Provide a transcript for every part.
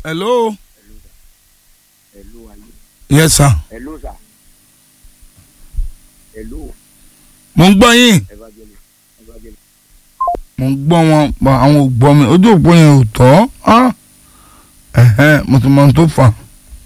hello Hello ayé. yes sir Hello sir. Hello mo ń gbọ́ yín evangelist. Evangelist. mo ń gbọ́ wọn pa àwọn ò gbọ́ mi ojú òpó yẹn ò tọ́ ah. ẹ̀hẹ́n, mo ti mọ ohun tó fà á.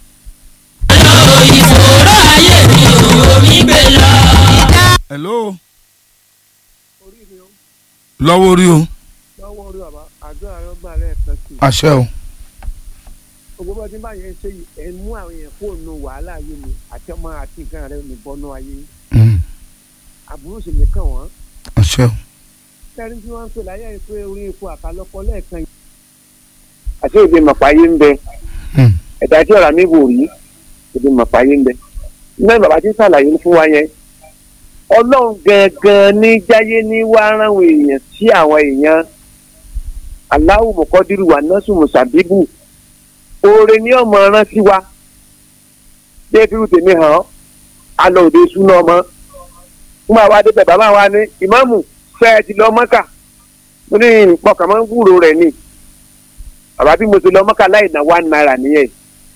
ìfòòró ayé mi ò mi gbé lọ. hello Orí mi ó lọ́wọ́ orí o lọ́wọ́ orí bàbá àjọ àárọ̀ gbà lẹ́ẹ̀kan sí i. àṣẹ o Gbogbo bá ti bá yẹn ṣe yìí ẹ̀ ń mú àwọn èèyàn fóònù wàhálà ayé mi àti ọmọ àti nǹkan rẹ̀ ní bọ́nú ayé. Mm, Àbúrò sì ní kàn wọ́n. àṣẹ o Kẹ́rin tí wọ́n ń pè láyé ẹ̀ pé orí epo àkàlọ́kọ lẹ́ẹ̀kan yìí. Àti òde màpáyé ń bẹ. Mm, Ẹ̀dá tí ọ̀rá mi wò rí òde màpáyé ń bẹ. Náà bàbá ti ṣàlàyé fún wa yẹn. Ọlọ́run gangan ní jáyé ní wá ránwó èèyàn sí àwọn èèyàn. Aláwù mọ̀kọ́dírù wà nọ́ọ̀sù mùsàbíbù. Oore ní ọmọ rántí wa. Bí ebi rú tèmi hàn án, a lọ òde súná ọmọ. Fún àwa débẹ̀ bàbá wa ní ìmáàmù fẹ́ ẹ ti lọ mọ́kà. Mo ní ìpọkàn máa ń gbúrò rẹ̀ ni. Bàbá bí mo ti lọ mọ́kà láì ná one naira nìyẹn.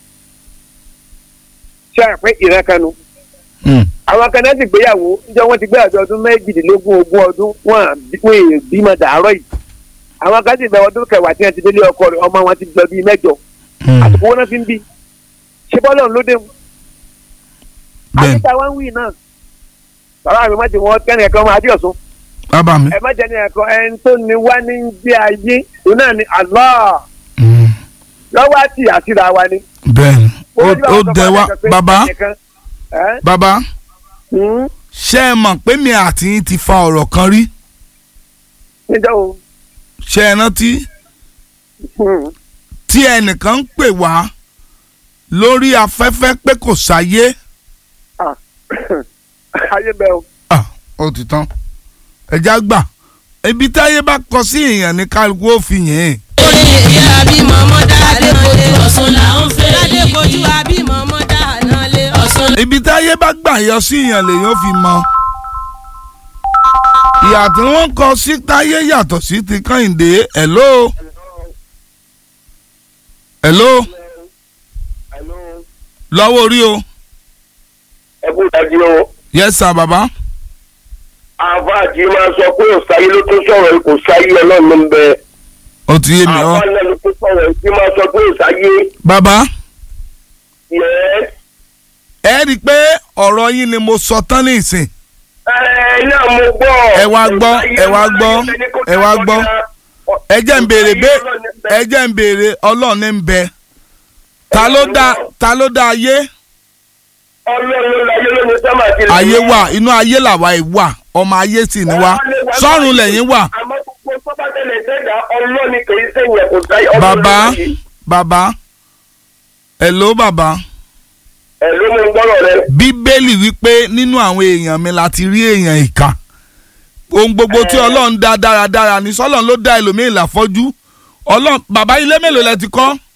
Ṣé àpẹ́ ìrẹ́kanu? mm, àwọn kan náà ti gbéyàwó níjọ wọn ti gbé àjọ ọdún méjìdínlógún ogún ọdún wọn à bí- wọn èèyàn bímọ dàárọ̀ yìí àwọn kan sì bẹ ọdún kẹwàá tí wọn ti délé ọkọ rẹ̀ ọmọ wọn ti lọ bíi mẹ́jọ mm. àsìkò wọn náà fi ń bí ṣé bọ́lá òun ló dé mu bẹ́ẹ̀ àbíta wọn ń wí náà bàbá mi má ti wọn kẹ́ni ẹ̀kọ́ ọmọ adéọ̀sùn bàbá mi ẹ má jẹ́ ní ẹ̀kọ́ ẹni tó ní wá ní gbé ayé òun náà ni Allah Mm, lọ́wọ́ àti àṣírà wa ni. bẹ́ẹ̀ ni ó Ó ní ó àwọn dẹ sọ wá fún ẹnìkan pé bàbá ẹnìkan, ẹ́, bàbá hmm, ṣé ẹ mọ̀ pé mi àti yín ti fa ọ̀rọ̀ kan rí níjọ́ wo ṣé ẹ rántí hmm, tí ẹnìkan ń pè wá lórí afẹ́fẹ́ pé kò sáyé ah, ayé bẹ́ẹ̀ o. Ah, ó ti tán ẹja gbà ibi táyé bá kọ sí èèyàn ní kálukú ó fi yìn ín. orí ìyá àbímọ ọmọ dáadé kojú ọ̀sán là ń fẹ́. dáadé kojú àbímọ ọmọ dáadáa lé ọ̀sán. ibi táyé bá gbà yọ sí èèyàn lèèyàn fi mọ. ìyà tí wọ́n kọ sí táyé yàtọ̀ sí ti kẹ́hìndé hello hello lọ́wọ́ orí o ẹ kú dájú o yes sir baba àfa àti máa sọ pé òsáyé ló tó sọ̀rọ̀ yìí kò sáyé ọlọ́run ló ń bẹ ó ti yé mi àfa ọ náà ló tó sọ̀rọ̀ yìí tí máa sọ pé òsáyé baba yẹ ẹ rí i pé ọ̀rọ̀ yín ni mo sọ tán ní ìsìn ẹ náà mo gbọ́ Ẹ wá gbọ́, ẹ wá gbọ́, ẹ wá gbọ́. ẹ jẹ́ ń béèrè bẹ́ ẹ jẹ́ ń béèrè ọlọ́run ní ń bẹ ta ló dá ta ló dá ayé ọlọ́run ló láyé ló ní sọ́mà àti ilẹ̀. ayé wà inú ayé làwa ẹ̀ wà ọmọ ayé sì ni wá sọ́run lẹ́yìn wà àmọ́ gbogbo sọ́bà tẹ̀lé sẹ́dá ọlọ́ni kì í sẹ́yìn ẹ̀kọ́ sáyé ọlọ́run bàbá ló láyé. bàbá hello bàbá ẹ ló mú gbọ́rọ̀ rẹ. bíbélì wípé nínú àwọn èèyàn mi láti rí èèyàn ìka ohun gbogbo tí ọlọ́run dá dáradára ní sọ́lọ́run ló dá ẹlòmíín láfọ́jú ọlọ́run bàbá ilé mélòó lẹ ti kọ́